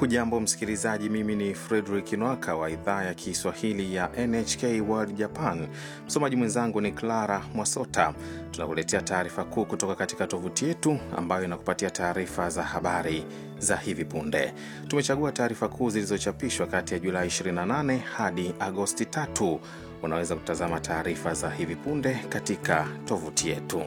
Hujambo msikilizaji, mimi ni Fredrik Nwaka wa idhaa ya Kiswahili ya NHK World Japan. Msomaji mwenzangu ni Clara Mwasota. Tunakuletea taarifa kuu kutoka katika tovuti yetu ambayo inakupatia taarifa za habari za hivi punde. Tumechagua taarifa kuu zilizochapishwa kati ya Julai 28 hadi Agosti 3. Unaweza kutazama taarifa za hivi punde katika tovuti yetu.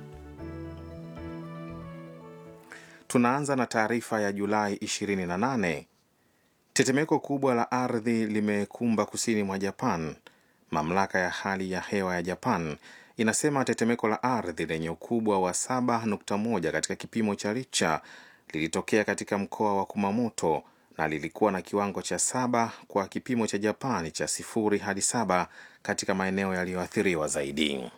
Tunaanza na taarifa ya Julai 28. Tetemeko kubwa la ardhi limekumba kusini mwa Japan. Mamlaka ya hali ya hewa ya Japan inasema tetemeko la ardhi lenye ukubwa wa 7.1 katika kipimo cha Richter lilitokea katika mkoa wa Kumamoto na lilikuwa na kiwango cha saba kwa kipimo cha Japani cha sifuri hadi saba katika maeneo yaliyoathiriwa zaidi.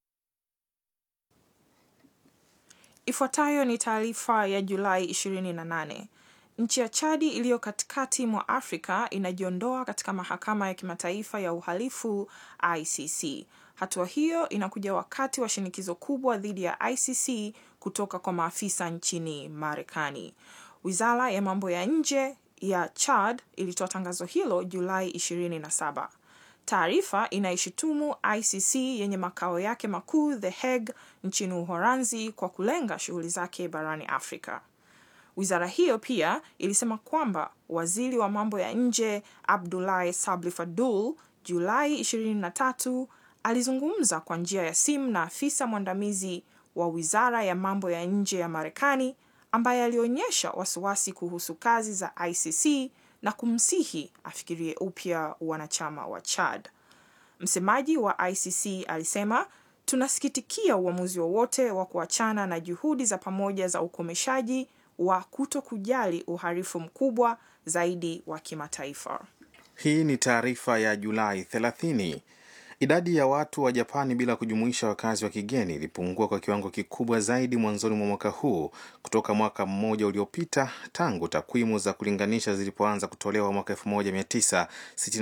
Ifuatayo ni taarifa ya Julai 28. Nchi ya Chadi iliyo katikati mwa Afrika inajiondoa katika mahakama ya kimataifa ya uhalifu ICC. Hatua hiyo inakuja wakati wa shinikizo kubwa dhidi ya ICC kutoka kwa maafisa nchini Marekani. Wizara ya mambo ya nje ya Chad ilitoa tangazo hilo Julai 27. Taarifa inaishutumu ICC yenye makao yake makuu The Hague nchini Uholanzi kwa kulenga shughuli zake barani Afrika. Wizara hiyo pia ilisema kwamba waziri wa mambo ya nje Abdoulaye Sabli Fadul Julai 23 alizungumza kwa njia ya simu na afisa mwandamizi wa wizara ya mambo ya nje ya Marekani ambaye alionyesha wasiwasi kuhusu kazi za ICC na kumsihi afikirie upya wanachama wa Chad. Msemaji wa ICC alisema, tunasikitikia uamuzi wowote wa, wa kuachana na juhudi za pamoja za ukomeshaji wa kuto kujali uhalifu mkubwa zaidi wa kimataifa. Hii ni taarifa ya Julai 30. Idadi ya watu wa Japani bila kujumuisha wakazi wa kigeni ilipungua kwa kiwango kikubwa zaidi mwanzoni mwa mwaka huu kutoka mwaka mmoja uliopita tangu takwimu za kulinganisha zilipoanza kutolewa mwaka 1960